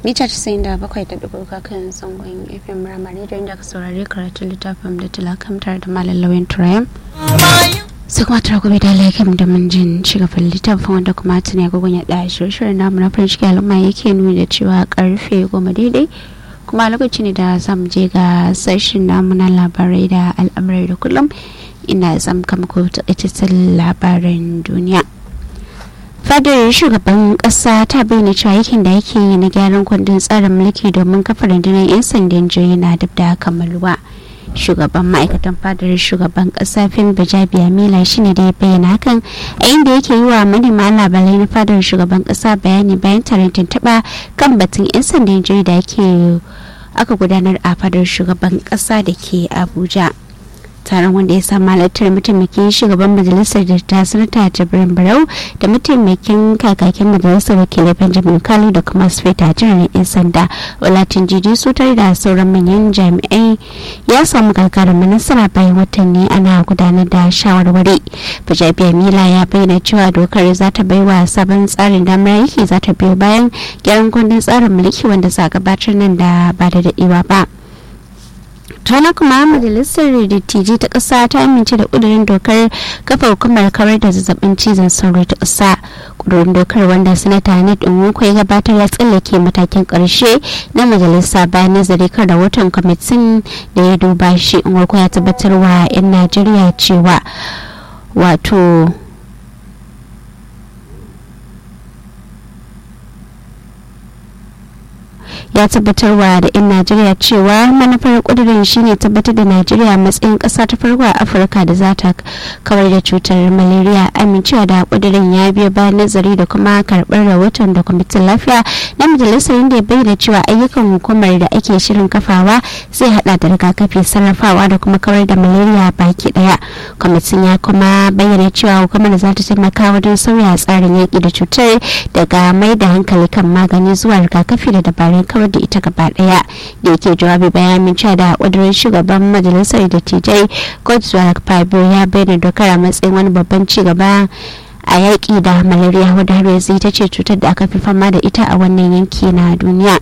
mita 97.3 kan zangon fm ramani da inda ka saurari karatun littafin da talakamtar da malam lauyan turayen sai kuma tara gobe da laikam da mun jin shigafin littafin wanda kuma tuni agogon ya ɗaya shirye-shiryen namu na farin ciki al'umma yake nuni da cewa karfe goma daidai kuma lokaci ne da zamu je ga sashen namu na labarai da al'amurai da kullum ina zam kama ko takaitaccen labaran duniya fadar shugaban kasa ta bayyana cewa yakin da yake yi na gyaran kundin tsarin mulki domin kafa rundunar 'yan sandan jihohi na duk da kammaluwa shugaban ma'aikatan fadar shugaban kasa fim bajabiya mila shine da ya bayyana hakan a inda yake yi wa manema labarai na fadar shugaban kasa bayani bayan taron tuntuɓa kan batun 'yan sandan jihohi da ake aka gudanar a fadar shugaban kasa da ke abuja taron wanda ya samu halartar mataimakin shugaban majalisar da ta sanata jibrin barau da mataimakin kakakin majalisar wakilai benjamin kalu da kuma sufeta jiran yan sanda walatin jiji su tare da sauran manyan jami'ai ya samu gagarumin nasara bayan watanni ana gudanar da shawarwari bajabiya mila ya bayyana cewa dokar za ta bai wa sabon tsarin damar aiki za ta biyo bayan gyaran kundin tsarin mulki wanda za gabatar nan da ba da daɗewa ba. tana kuma majalisar dattijai ta ƙasa ta amince da ƙudurin dokar kafa hukumar kawar da zazzabin cizon sauro ta ƙasa ƙudurin dokar wanda sanata ned nwoko ya gabatar ya tsallake matakin ƙarshe na majalisa bayan nazari kan rahoton kwamitin da ya duba shi nwoko ya tabbatar wa 'yan najeriya cewa wato ya tabbatarwa da 'yan najeriya cewa manufar kudirin shine tabbatar da najeriya matsayin kasa ta farko a afirka da za ta kawar da cutar malaria amincewa da kudirin ya biyo bayan nazari da kuma karbar rahoton da kwamitin lafiya na majalisar inda ya bayyana cewa ayyukan hukumar da ake shirin kafawa zai hada da rigakafi sarrafawa da kuma kawar da malaria baki daya kwamitin ya kuma bayyana cewa hukumar za ta taimaka wajen sauya tsarin yaki da cutar daga mai da hankali kan magani zuwa rigakafi da dabarun kawar da ita gaba daya da yake jawabi bayan amincewa da kudurin shugaban majalisar dattijai godswill fabio ya bayyana dokar a matsayin wani babban ci gaba a yaƙi da malaria wadda har yanzu ita ce cutar da aka fi fama da ita a wannan yanki na duniya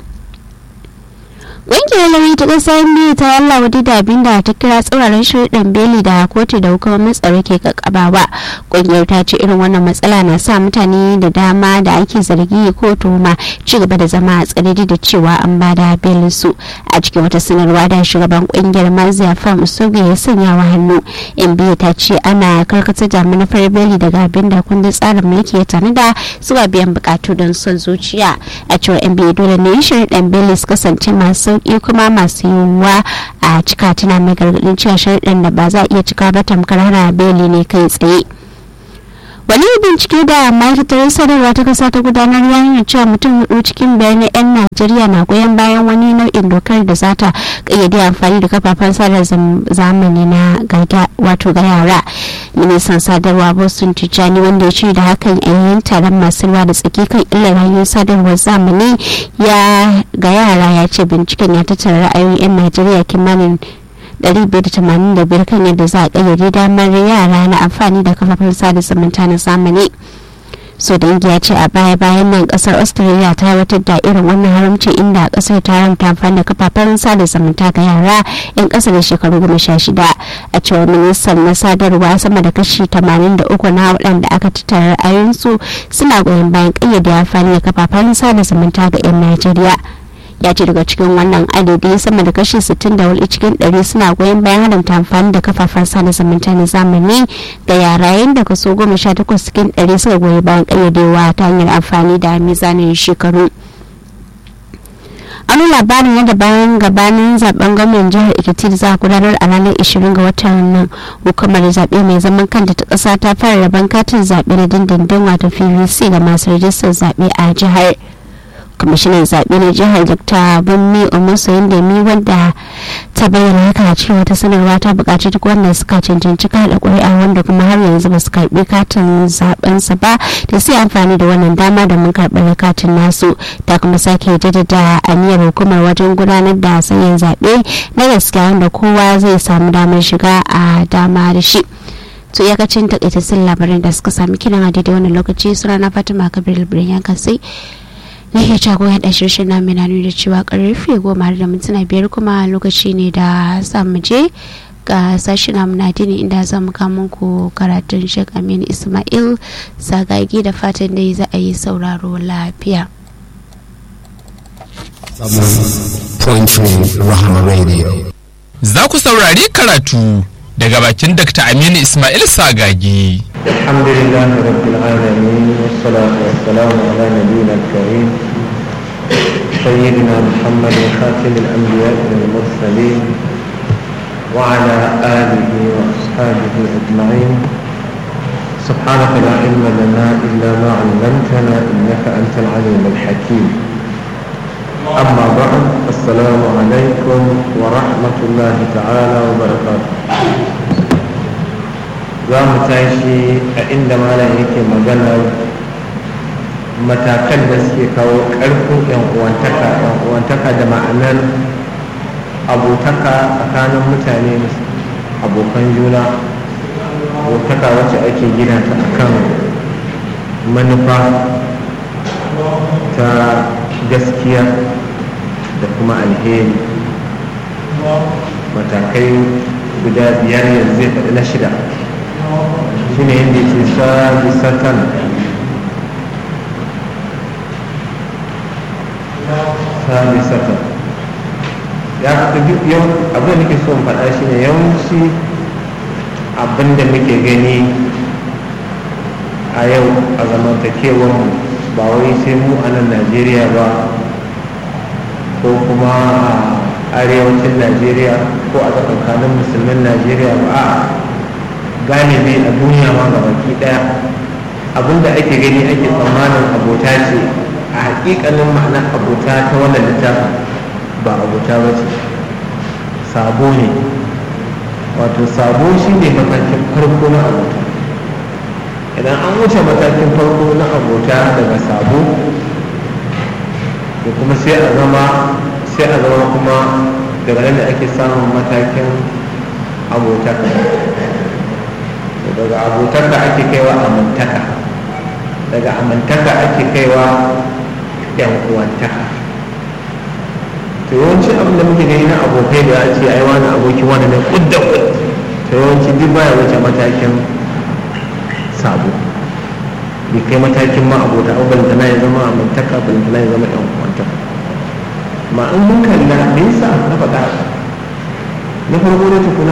ƙungiyar lauyi ta ƙasa biyu ta yalla wadda da abin da ta kira tsauraran shirɗin beli da kotu da hukumomin tsaro ke kakkabawa ƙungiyar ta ce irin wannan matsala na sa mutane da dama da ake zargi ko tuhuma ci gaba da zama a tsare da cewa an ba da belin su a cikin wata sanarwa da shugaban ƙungiyar mazia fam usoge ya sanya wa hannu in biyu ta ce ana karkatar da manufar beli daga abin da kundin tsarin mulki ya tanada zuwa biyan bukatu don son zuciya a cewar yan biyu dole ne shirɗin beli su kasance masu sauki kuma masu yiwuwa a cika tana mai gargadin cewa sharɗin da ba za a iya cika ba tamkar hana beli ne kai tsaye wani bincike da ma'aikatar sadarwa ta kasa ta gudanar ya nuna cewa mutum hudu cikin biyar na 'yan najeriya na goyon bayan wani nau'in dokar da za ta kayyade amfani da kafafen sadar zamani na wato ga yara ministan sadarwa boston tijjani wanda ya ce da hakan yayin taron masu ruwa da tsaki kan illar hanyoyin sadarwar zamani ya ga yara ya ce binciken ya tattara ra'ayoyin 'yan najeriya kimanin 585 kan yadda za a ƙayyade damar yara na amfani da kafafen sada zumunta na zamani so dangi ya ce a baya bayan nan kasar australia ta watar da irin wannan haramci inda kasar ta haramta amfani da kafafen sada zumunta ga yara yan kasa da shekaru goma sha shida a cewar ministan na sadarwa sama da kashi 83 na waɗanda aka tattara ra'ayoyinsu suna goyon bayan ƙayyade amfani da kafafen sada zumunta ga 'yan najeriya ya ce daga cikin wannan adadi sama da kashi 64 cikin 100 suna goyon bayan haramta amfani da kafafen sada zumunta na zamani ga yara yayin da kaso 18 cikin 100 suka goyi bayan kayyadewa ta hanyar amfani da mizanin shekaru wani labarin yadda bayan gabanin zaben gwamnan jihar ekiti da za a gudanar a ranar 20 ga watan nan hukumar zaɓe mai zaman kanta ta ƙasa ta fara rabon katin zaɓe na dindindin wato pvc ga masu rajistar zaɓe a jihar kwamishinan zaɓe na jihar dr bunmi omosoyin da mi wanda ta bayyana haka a cikin wata sanarwa ta buƙaci duk wanda suka cancanci kada ƙuri'a wanda kuma har yanzu ba su karɓi katin zaɓensa ba da sai amfani da wannan dama domin karɓar katin nasu ta kuma sake jaddada aniyar hukumar wajen gudanar da sanyin zaɓe na gaskiya wanda kowa zai samu damar shiga a dama da shi. to iyakacin takaitattun labaran da suka sami kiran a daidai wannan lokaci suna na fatima kabir birnin kasai na ke jagoran da shirshin na mina nuna cewa karfe goma da mintuna biyar kuma lokaci ne da za mu je ga sashi na munadini inda za mu kama ku karatun shek aminu ismail sagagi da fatan dai za a yi sauraro lafiya Za ku saurari karatu daga bakin Dr. Aminu Ismail Sagagi. Alhamdulillah rabbil alamin wassalatu wassalamu ala nabiyyina al-karim sayyidina Muhammad khatim al-anbiya wal mursalin wa ala alihi wa ashabihi ajma'in سبحانك لا علم لنا إلا ما علمتنا إنك أنت العليم الحكيم أما بعد السلام عليكم ورحمة الله تعالى وبركاته za mu tashi a inda malam yake maganar matakan da suke kawo ƙarfin yan uwantaka yan uwantaka da ma'anar abotaka tsakanin mutane abokan juna abotaka wacce ake gina ta akan manufa ta gaskiya da kuma alheri matakai guda biyar yanzu zai faɗi na shida shi ne yadda ke sabi satan sabi satan ya fi duk yau abin da nake so in faɗa shi ne yawanci abin da muke gani a yau a zamantakewar mu ba wai sai mu a nan najeriya ba ko kuma a arewacin najeriya ko a tsakankanin musulmin najeriya ba a galibi a duniya ma ga baki daya abinda ake gani ake tsammanin abota ce a hakikanin ma'anar abota ta wannan littafin ba abota ba ce sabo ne wato sabo shi ne matakin farko na abota idan an wuce matakin farko na abota daga sabo da kuma sai a zama sai a zama kuma daga nan da ake samun matakin abota daga abotaka ake kaiwa amintaka daga amintaka ake kaiwa yan uwantaka to yawanci abin da muke gani na abokai da ce ai wani aboki wani ne kudda kud to yawanci duk baya wuce matakin sabo bai kai matakin ma abota abu balantana ya zama amintaka balantana ya zama yan uwantaka ma in mun kalla me yasa na faɗa na farko da tukuna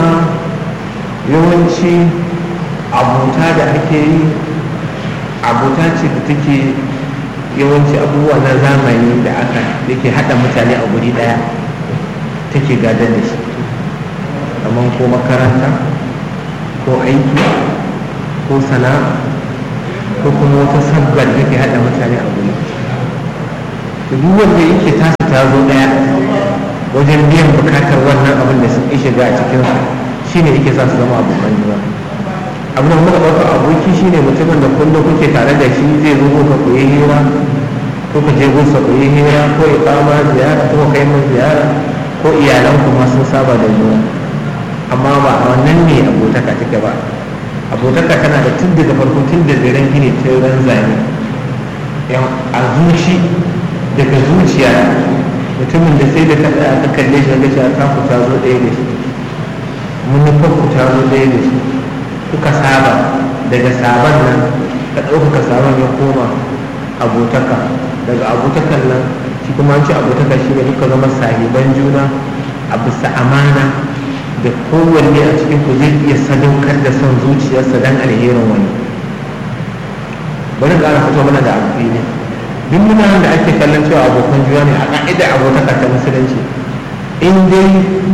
yawanci abota da ake yi abota ce da take yawanci abubuwa na zamani da aka yake hada mutane a guri daya take gadar da shi kamar ko makaranta ko aiki ko sana'a ko kuma wata sabgar da ke hada mutane a guri duk wanda yake tasa ta zo daya wajen biyan bukatar wannan abin da suke shiga a cikinsu shine yake sa su zama abokan juna abin da muka ɗauka aboki shine mutumin da kullum kuke tare da shi zai zo ka koyi hira ko ka je gunsa koyi hira ko ya kama ziyara ko kai mun ziyara ko iyalan kuma sun saba da juna amma ba a wannan ne abotaka take ba abotaka tana da tun daga farko tun da daren gini ta ran zane a zuci daga zuciya mutumin da sai da ka tsaya ka kalle shi ga cewa ta ku ta zo ɗaya da shi munufar ku ta zo ɗaya da shi kuka saba daga saban nan ka ɗaukaka saban ya koma abotaka daga abotakan nan shi kuma an ce abotaka shi ne duka zama sahiban juna a bisa amana da kowanne a cikin ku zai iya sadaukar da son zuciyarsa don alherin wani bari ƙara fito mana da abu ne duk mutanen da ake kallon cewa abokan juna ne a ƙa'ida abotaka ta musulunci in dai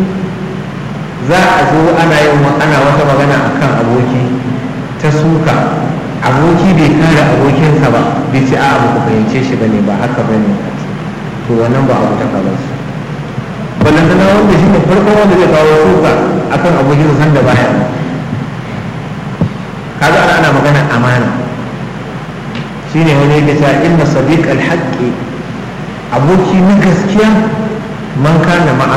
za a zo ana yin ana wata magana akan aboki ta suka aboki bai kare abokinsa ba bai ce a abu ku fahimce shi bane ba haka bane to wannan ba abu ta ba su wannan tana wanda shi ne farkon wanda zai kawo suka akan abokinsa sanda baya kaga ana ana magana amana shine wani yake cewa inna sadiq al-haqqi aboki na gaskiya man kana ma'a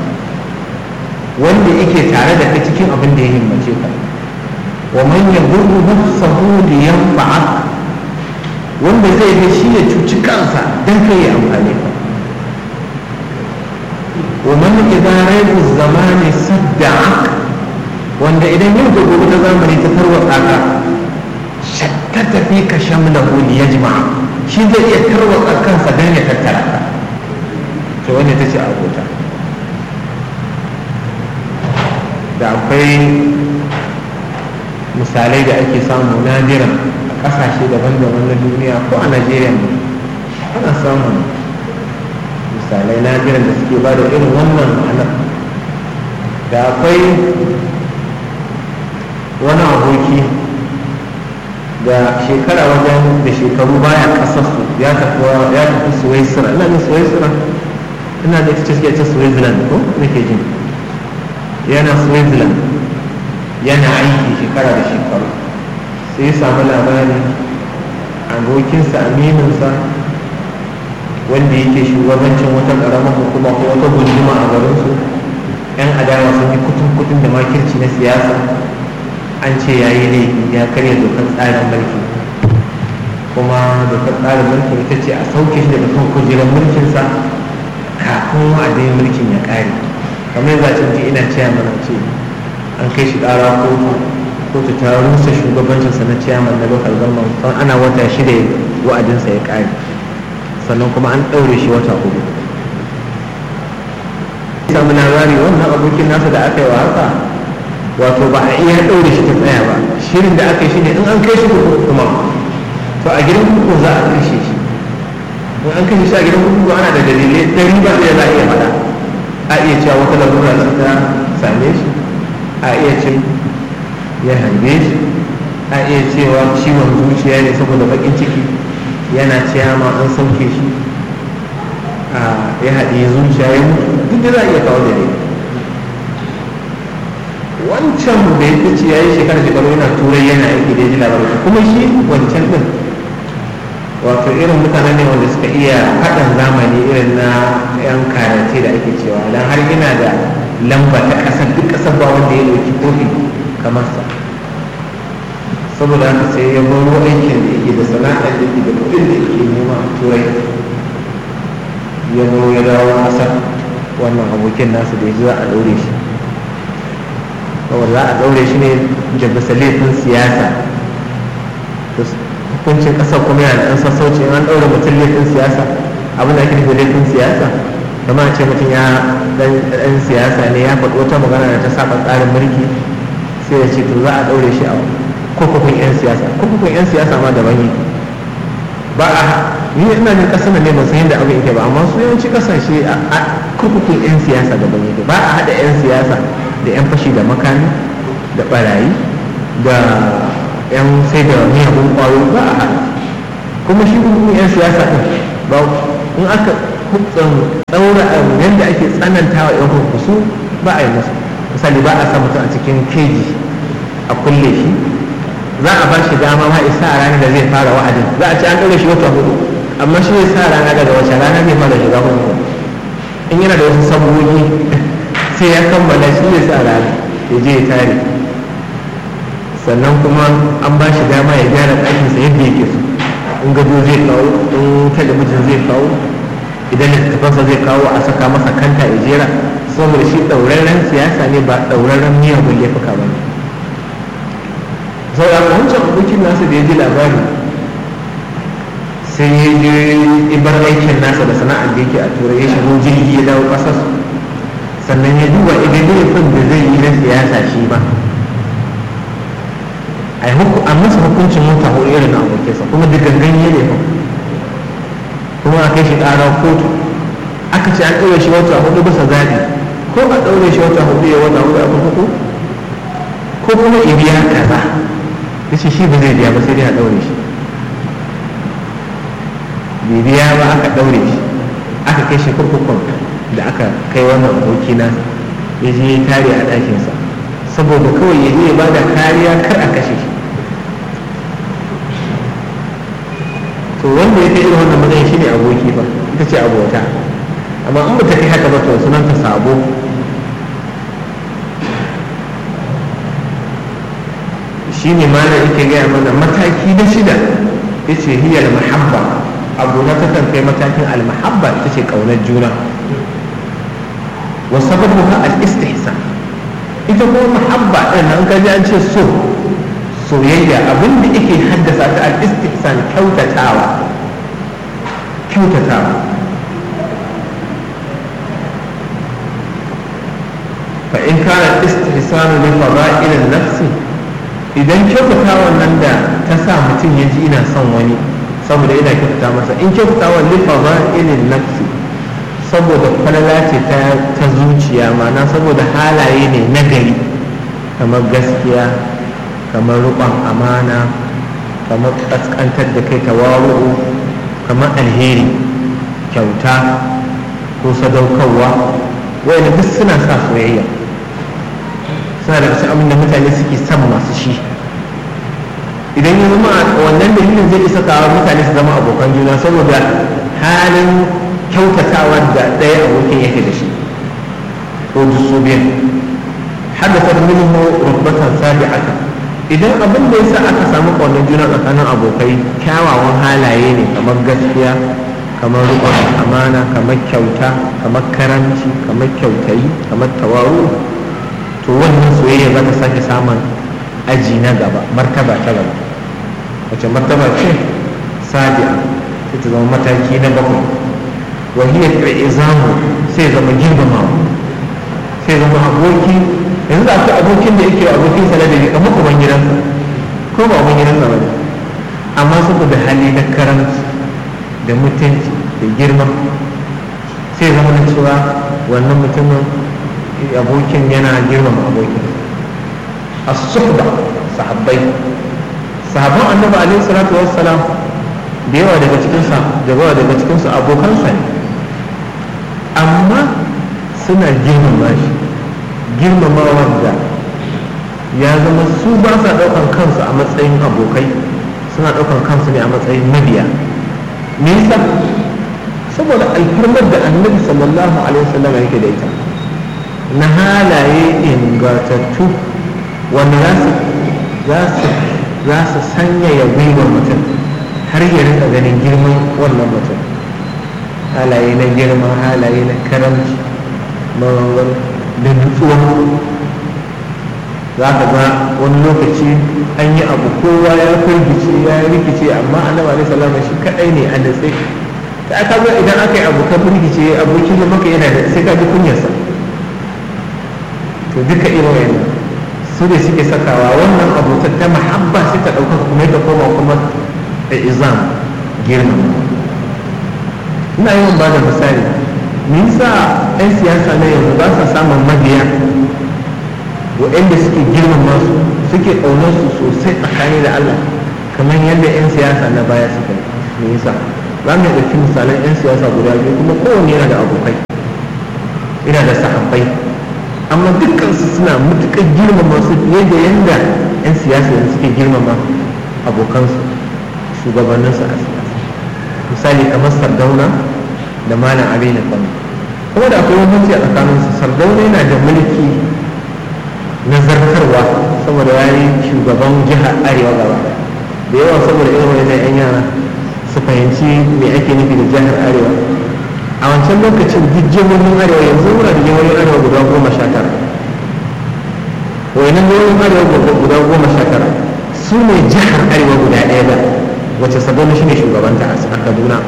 wanda yake tare da kai cikin abin da ya himmace ka wa man yadurru nafsahu li yanfa'a wanda zai ga shi ya cuci kansa don kai ya amfani ka ومن إذا ريب الزمان صدعك wanda idan yau da gobe ta zamani ta tarwatsa ka shakkata fi ka shamlahu li yajma shi zai iya tarwatsa kansa don ya tattara ka to wanda ta ce abota da akwai misalai da ake samu nadiran a kasashe daban-daban na duniya ko a najeriya ne ana samun misalai nadiran da suke ba da irin wannan ma'anar da akwai wani aboki da shekara wajen da shekaru baya kasarsu ya tafi ya tafi suwaisira ina ne suwaisira ina da ita ce ta switzerland ko nake jin yana switzerland yana aiki shekara da shekaru sai ya samu labari abokinsa amininsa wanda yake shugabancin wata ƙaramar hukuma ko wata gunduma a garinsu yan adawa sun yi kutun kutun da makirci na siyasa an ce ya yi laifi ya karya dokar tsarin mulki kuma dokar tsarin mulki ita ce a sauke shi daga kan kujerar mulkinsa kafin wa'adin mulkin ya ƙare kamar yanzu a ce ina ciyaman ce an kai shi ƙara kotu kotu ta rusa shugabancinsa na ciyaman na local government ana wata shida wa'adinsa ya ƙare sannan kuma an ɗaure shi wata hudu samu labari wannan abokin nasa da aka yi wa haka wato ba a iya ɗaure shi ta tsaya ba shirin da aka yi shi ne in an kai shi kurkuku kuma to a gidan kurkuku za a kashe shi in an kashe shi a gidan kurkuku ana da dalilai ɗari ba ɗaya za a iya faɗa a iya cewa wata larura ce ta same shi a iya ce ya harbe shi a iya cewa ciwon zuciya ne saboda baƙin ciki yana ciyama an sauke shi ya haɗe zuciya ya mutu duk da za a iya kawo da ne wancan da ya fice ya yi shekara shekaru yana turai yana aiki da ji labarai kuma shi wancan din wato irin mutane ne wanda suka iya haɗin zamani irin na yan karate da ake cewa dan har yana da lamba ta ƙasar duk ƙasar ba wanda ya ɗauki kofi kamar sa saboda haka sai ya baro aikin da yake da sana'ar da yake da kuɗin da yake nema a turai ya zo ya dawo ƙasar wannan abokin nasu da ya ji za a ɗaure shi saboda za a ɗaure shi ne da bisa laifin siyasa hukuncin ƙasar kuma yana da ɗan sassauci in an ɗaure mutum laifin siyasa abin da ake nufi laifin siyasa kama a ce mutum ya ɗan siyasa ne ya faɗi wata magana da ta saba tsarin mulki sai ya ce to za a ɗaure shi a kurkukun 'yan siyasa kurkukun 'yan siyasa ma daban yi ba a ni ina jin kasar ne ban san yadda abin yake ba amma su yawanci kasashe a kurkukun 'yan siyasa daban yake ba a haɗa 'yan siyasa da 'yan fashi da makami da barayi da 'yan sai da miyagun ƙwayo ba a haɗa kuma shi kurkukun 'yan siyasa ɗin ba in aka hutsan ɗaura yadda ake tsananta wa 'yan kurkuku ba a yi musu misali ba a sa mutum a cikin keji a kulle shi za a ba shi dama ma isa a ranar da zai fara wa'adin za a ci an ɗaure shi wata hudu amma shi zai sa rana daga wace rana zai fara shiga hudu in yana da wasu sabogi sai ya kammala shi zai sa rana ya je ya tare sannan kuma an ba shi dama ya gyara ɗakinsa yadda yake so in gado zai kawo in talabijin zai kawo idan littattafansa zai kawo a saka masa kanta ya jera saboda shi ɗauraren siyasa ne ba ɗauraren miyagun laifuka ba ne saboda wancan abokin nasa da ya ji labari sai ya je ibar aikin nasa da sana'ar da yake a turai ya shigo jirgi ya dawo ƙasar sannan ya duba idan laifin da zai yi na siyasa shi ba a masa hukuncin mota hudu irin na abokinsa kuma da gangan ya laifin kuma a kai shi ƙara kotu aka ce an ɗaure shi wata hudu bisa zaɓi ko a ɗaure shi wata hudu ya wata hudu a kurkuku ko kuma ya biya kaza ya ce shi ba zai biya ba sai dai a ɗaure shi bai biya ba aka ɗaure shi aka kai shi kurkukun da aka kai wannan aboki na ya je ya tare a ɗakinsa saboda kawai ya je ya bada kariya kar a kashe shi to wanda ya kai irin wannan matsayin shi ne aboki ba ita ce abota amma in ba ta kai haka ba to sunanta sabo shi ne malam yake gaya mana mataki na shida yace hiya al-mahabba abu na ta kai matakin al-mahabba ita ce kaunar juna wa sababuha al-istihsan ita kuma mahabba din nan kaji an ce so soyayya abin da yake haddasa ta al-istihsan kyautatawa kyautatawa fa in kana istihsan li fada'il an-nafs idan kyautatawan nan da ta sa mutum ya ji ina son wani saboda yana kyautata masa in kyautatawan li fada'il an-nafs saboda falala ce ta zuciya ma'ana saboda halaye ne na gari kamar gaskiya kamar rukon amana kamar kaskantar da kai tawaru kamar alheri kyauta ko sadaukarwa wayanda duk suna sa soyayya suna da cikin abin da mutane suke son masu shi idan ya zama wannan dalilin zai isa kawo mutane su zama abokan juna saboda halin kyautatawa da ɗaya abokin yake da shi ko su biyan haddasa minhu rubatan sabi'ata idan abin da yasa aka samu ƙaunar juna tsakanin abokai kyawawan halaye ne kamar gaskiya kamar riƙon amana kamar kyauta kamar karamci kamar kyautayi kamar tawaru to wannan soyayya za ta sake samun aji na gaba martaba ta gaba wace martaba ce sabi'a sai ta zama mataki na bakwai wahiyar izamu sai zama girmamawa sai zama aboki yanzu da akwai abokin da yake abokin sa da ne kamar uban gidansa ko ba uban gidansa ba ne amma saboda hali na karanci da mutunci da girma sai zama na cewa wannan mutumin abokin yana girmama abokin as-suhba sahabbai sahabban annabi alaihi salatu wassalam da yawa daga cikin sa da yawa daga cikin su abokansa ne amma suna girmama shi girmamawar da ya zama su ba sa ɗaukan kansu a matsayin abokai suna ɗaukan kansu ne a matsayin mabiya me yasa saboda alfarmar da annabi sallallahu alaihi wasallam yake da ita na halaye ingantattu wanda za su za su sanyaya gwiwar mutum har ya rika ganin girman wannan mutum halaye na girma halaye na karamci mawawar da nutsuwa za ka ga wani lokaci an yi abu kowa ya firgice ya rikice amma annabi alaihi salama shi kadai ne a natse ta aka ga idan aka yi abu ka firgice abokin da maka yana da sai ka ji kunyarsa to duka irin wannan su ne suke sakawa wannan abotar ta mahabba sai ta ɗauka kuma ta koma kuma da izam girma ina yawan ba da misali me yasa 'yan siyasa na yanzu ba sa samun mabiya waɗanda suke girmama su suke ƙaunar su sosai tsakani da Allah kamar yadda 'yan siyasa na baya suka yi me yasa za mu ɗauki misalan 'yan siyasa guda biyu kuma kowanne yana da abokai yana da sahabbai amma dukkansu suna matuƙar girmama su fiye da yadda 'yan siyasa yanzu suke girmama abokansu shugabanninsu a siyasa misali kamar sardauna da malam aminu kano kuma da akwai wani a tsakaninsu sardauna yana da mulki na zartarwa saboda ya yi shugaban jihar arewa gaba da yawa saboda irin wani yan yara su fahimci me ake nufi da jihar arewa a wancan lokacin duk jihohin arewa yanzu muna da jihohin arewa guda goma sha tara wayannan jihohin arewa guda goma sha tara su ne jihar arewa guda ɗaya da wacce sabon shi ne shugabanta a kaduna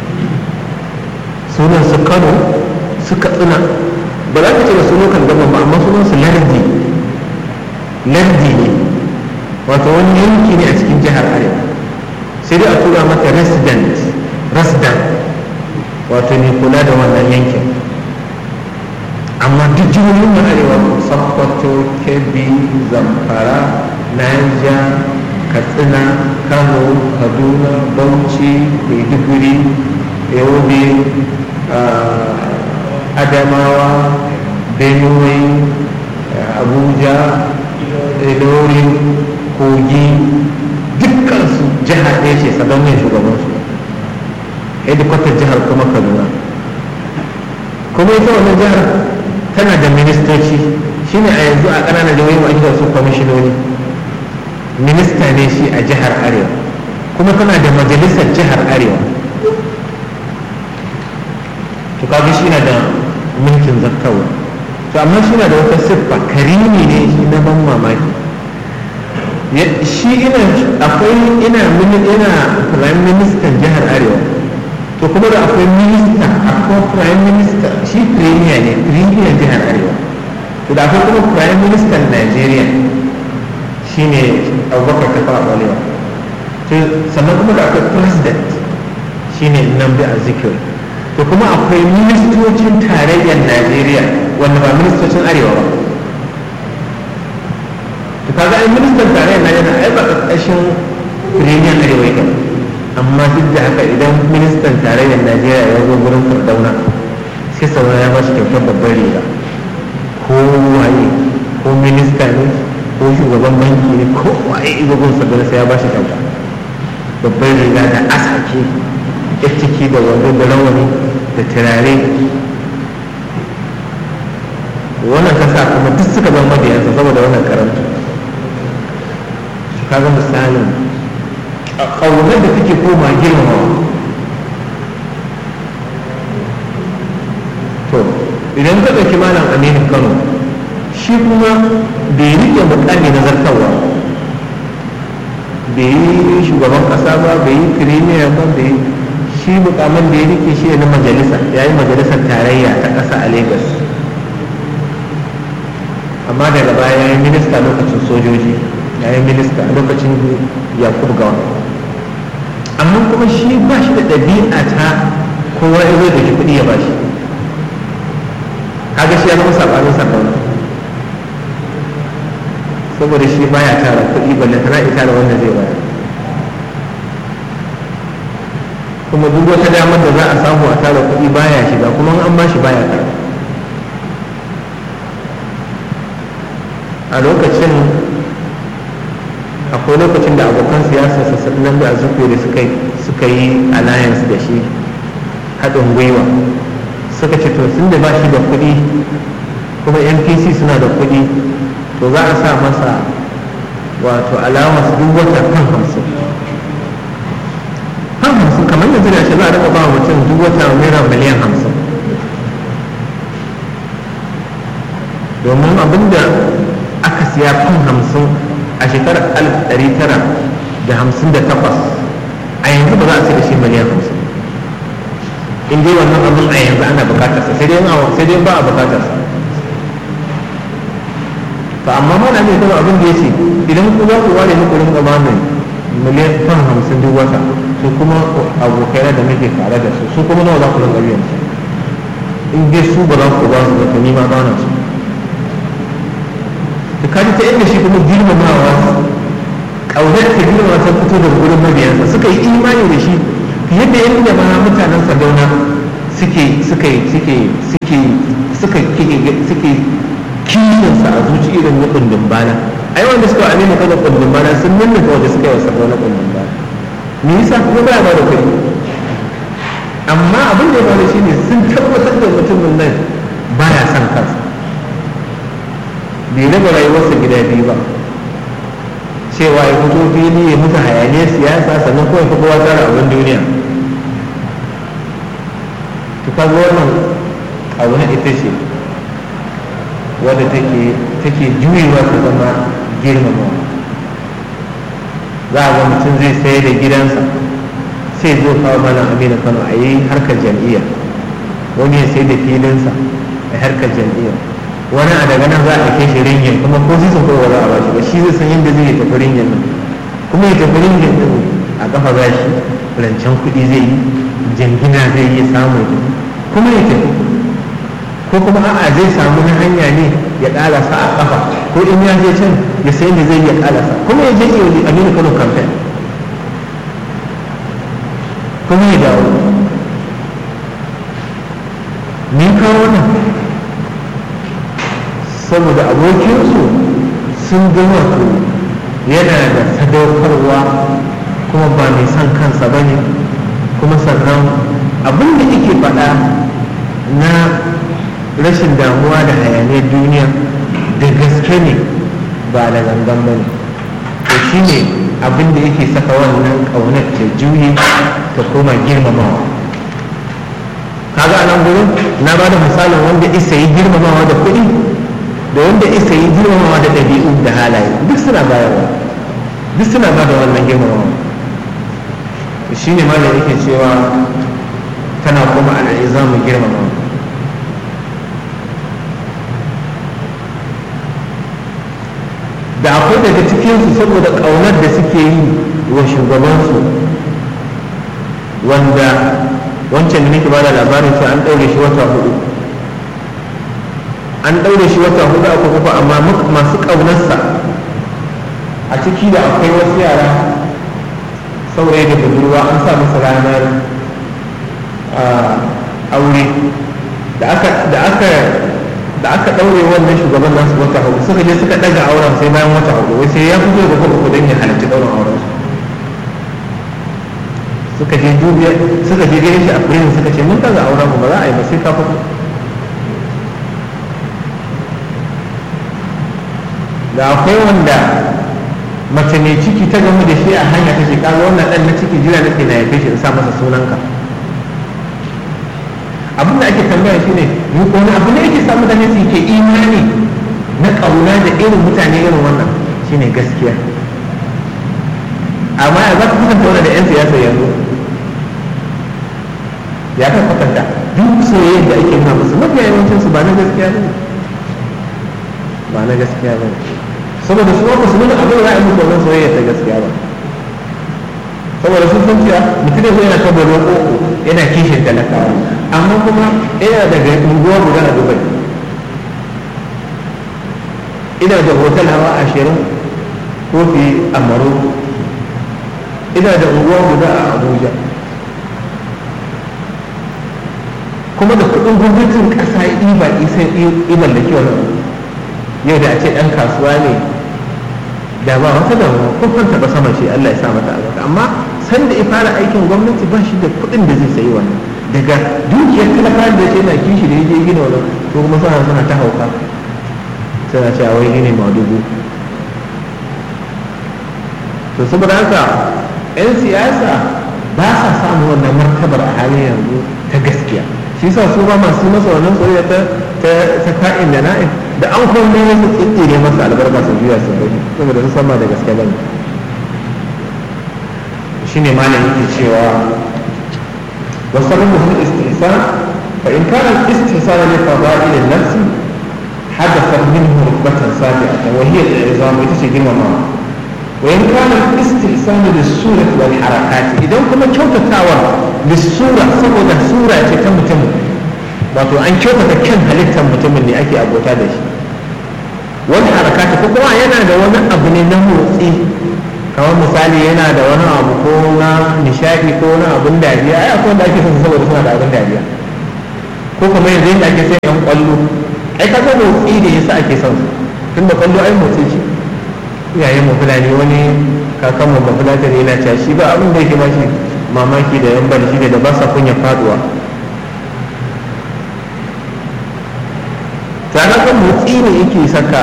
sunan su kano su katsina ba za ka ce da su lokan gaba ba amma sunan su lardi lardi ne wato wani yanki ne a cikin jihar arewa sai dai a tura mata resident resident wato ne kula da wannan yankin amma duk jihohin na arewa sokoto kebbi zamfara niger katsina kano kaduna bauchi maiduguri yobe adamawa benue abuja ilori kogi dukkansu jihar ɗaya ce sabon yin shugabansu hedikwatar jihar kuma kaduna kuma ita wannan jihar tana da ministoci shine a yanzu a ƙananan jihohi ake da su kwamishinoni minista ne shi a jihar arewa kuma tana da majalisar jihar arewa to kaga shi na da mulkin zartawa to amma shi na da wata siffa karimi ne shi na ban mamaki shi ina akwai ina ina prime minister jihar arewa to kuma da akwai minista akwai prime minister shi premier ne premier jihar arewa to da akwai kuma prime minister nigeria shi ne abubakar ta fara balewa to sannan kuma da akwai president shi ne namdi azikiwe to kuma akwai ministocin tarayyar nigeria wanda ba ministocin arewa ba to kaga ai ministan tarayyar najeriya ai ba ƙarƙashin premier arewa yake amma duk da haka idan ministan tarayyar najeriya ya zo gurin fardauna sai sauran ya ba shi kyautar babbar riga ko waye ko minista ne ko shugaban banki ne ko waye izo gun fardauna sai ya ba shi kyauta babbar riga da asake ya ciki da wando da rawani da turare wannan ta sa kuma duk suka zama mabiyansa saboda wannan karanta kaga misalin ƙaunar da take koma girmamawa to idan ka ɗauki malam aminu kano shi kuma bai riƙe mukami na zartarwa bai yi shugaban ƙasa ba bai yi firimiya ba bai shi mukamin da ya rike shi na majalisa ya yi majalisar tarayya ta ƙasa a lagos amma daga baya ya yi minista lokacin sojoji ya yi minista lokacin yakubu gawa amma kuma shi ba shi da ɗabi'a ta kowa ya zai da shi kuɗi ya ba shi kaga shi ya zama saɓanin sardauna saboda shi baya tara kuɗi balle tana ita da wanda zai bayar kuma duk wata damar da za a samu a tara kuɗi baya shiga kuma an ba shi baya tara a lokacin akwai lokacin da abokan siyasa sassanin da azuku da suka yi alliance da shi haɗin gwiwa suka ce to sun da ba shi da kuɗi kuma npc suna da kuɗi to za a sa masa wato alamar duk wata kan hamsin kan hamsin kamar yanzu da shi za a rika ba mutum duk wata naira miliyan hamsin domin abinda aka siya kan hamsin a shekarar alif ɗari tara da hamsin da takwas a yanzu ba za a sai da shi miliyan hamsin in dai wannan abin a yanzu ana bukatarsa sai dai sai dai ba a bukatarsa to amma mana ne kuma abin da ya ce idan ku za ku ware muku rinka ba mai miliyan kan hamsin duk wata su kuma abokai da muke tare da su su kuma nawa za ku rinka biyan su in dai su ba za ku ba su ba to ni ma ba na su da kaji ta inda shi kuma girmamawa ƙaunar ta girmama ta fito da gurin mabiyansa suka yi imani da shi fiye da yadda ma mutanen sadauna suke suke suke suke suke suke kishinsa a zuci irin na kundin bana ai wanda suka wa amina kaga kundin bana sun nuna wanda suka yi wa sadauna kundin bana me yasa kuma ba ba da kuɗi amma abin da ya faru shine sun tabbatar da mutumin nan baya son kansa bai raba rayuwarsa gida biyu ba cewa ya fito fili ya mutu hayaniyar siyasa sannan kawai fi kowa tara abin duniya to kaga wannan abu na ita ce wadda take take juyewa ta zama girmamawa za a ga mutum zai sayar da gidansa sai zo kawo mana amina kano a yi harkar jam'iyya wani ya sai da filinsa a harkar jam'iyya wani a daga nan za a kai shi ringin kuma ko zai sun kowa za a bashi ba shi zai san yadda zai tafi ringin nan kuma ya tafi ringin din a kafa ba shi rancen kuɗi zai yi jangina zai yi samu kuma ya tafi ko kuma a'a zai samu na hanya ne ya ƙarasa a kafa ko in ya je can ya sayi da zai ya ƙarasa kuma ya je iya aminu kano campaign kuma ya dawo ni kawo nan saboda abokinsu sun ga wato yana da sadaukarwa kuma ba mai son kansa ba ne kuma sannan abin da yake faɗa na rashin damuwa da hayaniyar duniya da gaske ne ba da gangan ba ne to shi ne abin da yake saka wannan ƙaunar ta juye ta koma girmamawa kaga a nan gurin na ba da misalin wanda isa yi girmamawa da kuɗi da wanda isa yi girmamawa da ɗabi'u da halaye duk suna bayarwa duk suna ba da wannan girmamawa shi ne malam yake cewa tana kuma al'izamu girmamawa da akwai daga cikinsu saboda ƙaunar da suke yi wa shugabansu wanda wancan da nake bada labarin cewa an ɗaure shi wata hudu an ɗaure shi wata hudu a kurkuku amma masu ƙaunarsa a ciki da akwai wasu yara saurayi da budurwa an sa masa ranar aure da aka da aka ɗaure wannan shugaban nasu wata hudu suka je suka ɗaga auren sai bayan wata hudu wai sai ya fito da kurkuku don ya halarci ɗaurin auren suka je dubiya suka je gare shi a prison suka ce mun ɗaga auren mu ba za a yi ba sai ka fito da akwai wanda mace mai ciki ta gamu da shi a hanya ta ce kaga wannan ɗan na ciki jira nake na haife shi in sa masa sunanka abin da ake tambaya shi ne wani abu ne yake samu mutane su ke imani na ƙauna da irin mutane irin wannan shine gaskiya amma ya za ka kusanta wani da 'yan siyasa yanzu ya kan kwatanta duk soyayyar da ake nuna musu mafiya yawancin su ba na gaskiya ba ba na gaskiya ba saboda su wata su nuna abin ra'ayin musu wannan soyayya ta gaskiya ba saboda sun san cewa mutum ne yana ta baro koko yana kishin talakawa amma kuma yana daga unguwa guda a dubai ina da hotel hawa ashirin kofi a maroko ina da unguwa guda a abuja kuma da kudin gwamnatin kasa iba isan iban da kyau yau da a ce dan kasuwa ne da ba wata damuwa ko kanta ba sama ce Allah ya sa mata albarka amma san da ya fara aikin gwamnati ba shi da kuɗin da zai sayi wannan daga dukiyar talaka da ce na kishi da yake gina wannan to kuma suna suna ta hauka suna cewa wai gine ma dubu to saboda haka 'yan siyasa ba sa samun wannan martabar a halin yanzu ta gaskiya shi sa su ba masu masa wannan soyayya ta ta ka'in da na'in da an kuma ne su tsitsire masa albarka su juya su gani saboda su sama da gaske bane shine malam yake cewa wa sababu hul istihsan fa in kana al-istihsan li fada'il an-nafs hadatha minhu rukbatan sabi'atan wa hiya al-i'zam ita ce girmama wa in kana al-istihsan lis-surati wal harakat idan kuma kyautatawa lis-sura saboda sura ce ta mutum wato an kyautata kyan halittar mutumin ne ake abota da shi wani harakata ko kuma yana da wani abu ne na motsi kamar misali yana da wani abu ko na nishadi ko na abun dariya ai akwai wanda ake son saboda suna da abun dariya ko kuma yanzu yadda ake sai yan kwallo ai ka ga motsi da yasa ake son su tunda kwallo ai motsi ce iyayen mu fulani wani kakan mu ba fulani ne yana cewa shi ba abin da yake ba shi mamaki da yan bal shi da ba sa kunya faduwa tare kan motsi ne yake saka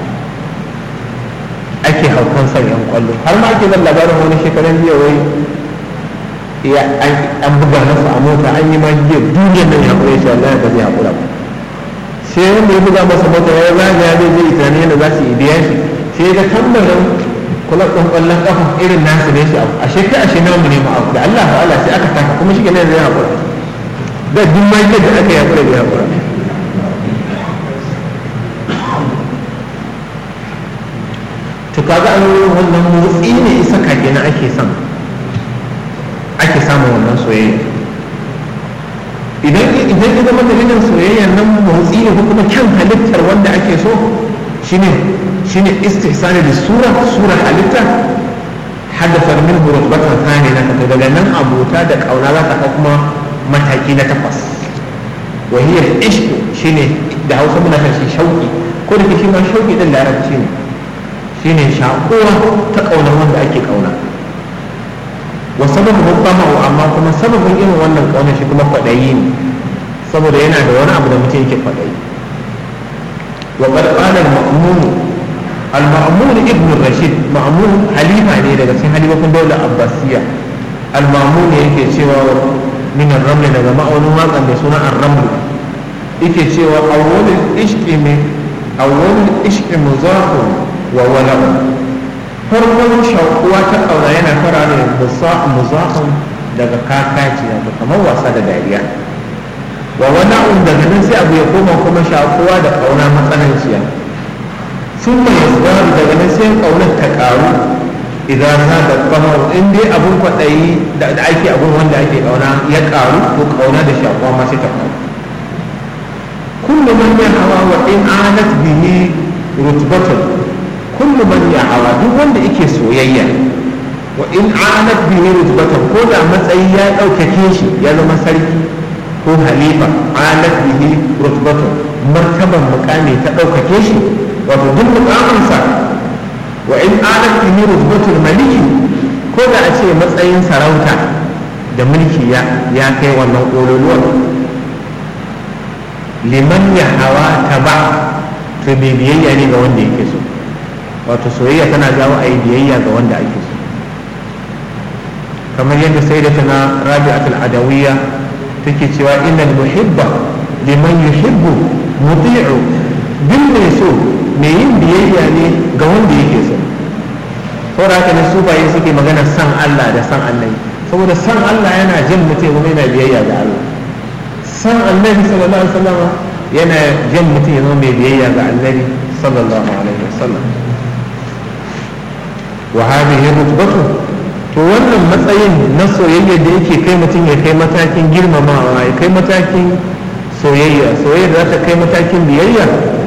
ake haukan son yan kwallo har ma ake zan labarin wani shekaran jiya wai ya an buga masa a mota an yi ma jiya duniyar nan ya kure shi wallahi ba zai hakura ba sai wanda ya buga masa mota ya zaga ya zai zai tunani yadda za su yi biya shi sai ga tambarin kula ɗan ƙwallon ƙafa irin nasu ne shi abu a shekara ashe namu ne ma abu da Allah ta'ala sai aka taka kuma shi ne zai hakura da duk ma da aka yi hakura bai hakura to kaga an wannan motsi ne isa kage na ake son ake samun wannan soyayya idan idan ya zama dalilin soyayya nan motsi ne ko kuma kyan halittar wanda ake so shine shine istihsani da sura sura halitta haddasa min rutbatan thani na ta daga nan abota da kauna za ta kuma mataki na takwas wa hiya ishq shine da Hausa muna kan shi shauki ko da shi ma shauki din larabci ne shine shakuwa ta ƙaunar wanda ake ƙauna wa sababin hukkamahu amma kuma sababin irin wannan ƙaunar shi kuma kwaɗayi ne saboda yana da wani abu da mutum yake kwaɗayi wa qad qala al-ma'mun al-ma'mun ibn rashid ma'mun halifa ne daga cikin halifofin daular abbasiya al-ma'mun yake cewa min ar-raml daga ma'aunin waƙan mai suna ar-raml yake cewa awwalul ishqi min awwalul ishqi muzaqun wa wala'un farkon shakuwa ta ƙauna yana fara da muzaqun daga kakaci wato kamar wasa da dariya wa wala'un daga nan sai abu ya koma kuma shakuwa da ƙauna matsananciya sun mai yasdaru daga nan sai ƙaunar ta ƙaru idan za da kamar in dai abun kwaɗayi da ake abun wanda ake ƙauna ya ƙaru ko ƙauna da shakuwa ma sai ta ƙaru kullu man ya hawa wa in anat bihi rutbatun kullu man ya hawa duk wanda yake soyayya wa in anat bihi rutbatun ko da matsayi ya ɗaukake shi ya zama sarki ko halifa anat bihi rutbatun martaban mukami ta ɗaukake shi wato duk mukaminsa wa in anat bihi rutbatul maliki ko da a ce matsayin sarauta da mulki ya kai wannan ƙololuwar liman ya hawa ta ba to mai biyayya ne ga wanda yake so wato soyayya tana jawo a yi biyayya ga wanda ake so kamar yadda sai da tana rabi'atul adawiyya take cewa innal muhibba liman yuhibbu muti'u duk mai so mai yin biyayya ne ga wanda yake so saboda haka ne sufaye suke magana san Allah da san annabi saboda san Allah yana jin mutum kuma yana biyayya ga Allah san annabi sallallahu alaihi wasallam yana jan mutum ya zama mai biyayya ga annabi sallallahu alaihi wasallam wa hadhihi rutbatu to wannan matsayin na soyayya da yake kai mutum ya kai matakin girmamawa ya kai matakin soyayya soyayya da za ta kai matakin biyayya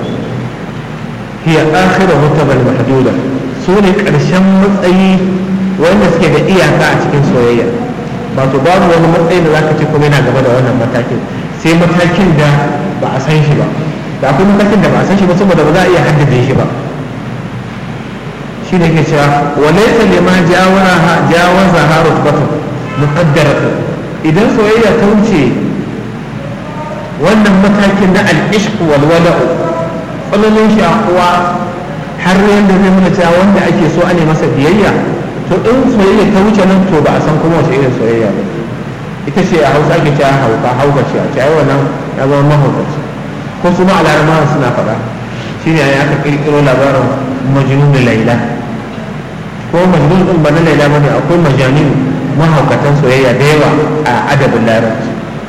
hiya akhiru mutabal mahduda su ne karshen matsayi wanda suke da iyaka a cikin soyayya ba to babu wani matsayi da zaka ce kuma yana gaba da wannan matakin sai matakin da ba a san shi ba da akwai matakin da ba a san shi ba saboda ba za a iya haddade shi ba shi ne ke cewa walaita lima jawaza ha rutbatu muqaddaratu idan soyayya ta wuce wannan matakin na al-ishq wal wala'u tsananin shakuwa har yadda zai nuna cewa wanda ake so ane masa biyayya to in soyayya ta wuce nan to ba a san kuma wace irin soyayya ba ita ce a hausa ake cewa hauka hauka ce a ce ai wannan ya zama mahaukaci ko su ma alarma suna faɗa shine ai aka kirkiro labarin majnun laila ko majnun din ba na laila bane akwai majanin mahaukatan soyayya da yawa a adabin larabci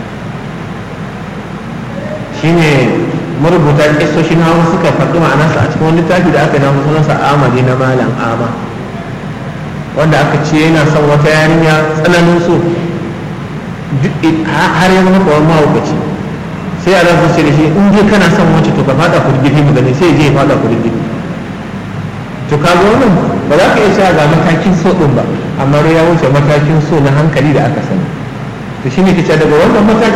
shine marubuta kisoshin hawa suka faɗi ma'anarsa a cikin wani littafi da aka namu sunansa amali na malam ama wanda aka ce yana son wata yarinya tsananin so har ya zama kawai mahaukaci sai a rasu ce da shi in dai kana son wacce to ka fada kurgidi mu gani sai je ya fada kurgidi to ka ga wannan ba za ka iya cewa ga matakin so din ba amma ya wuce matakin so na hankali da aka sani to shine kace daga wannan matakin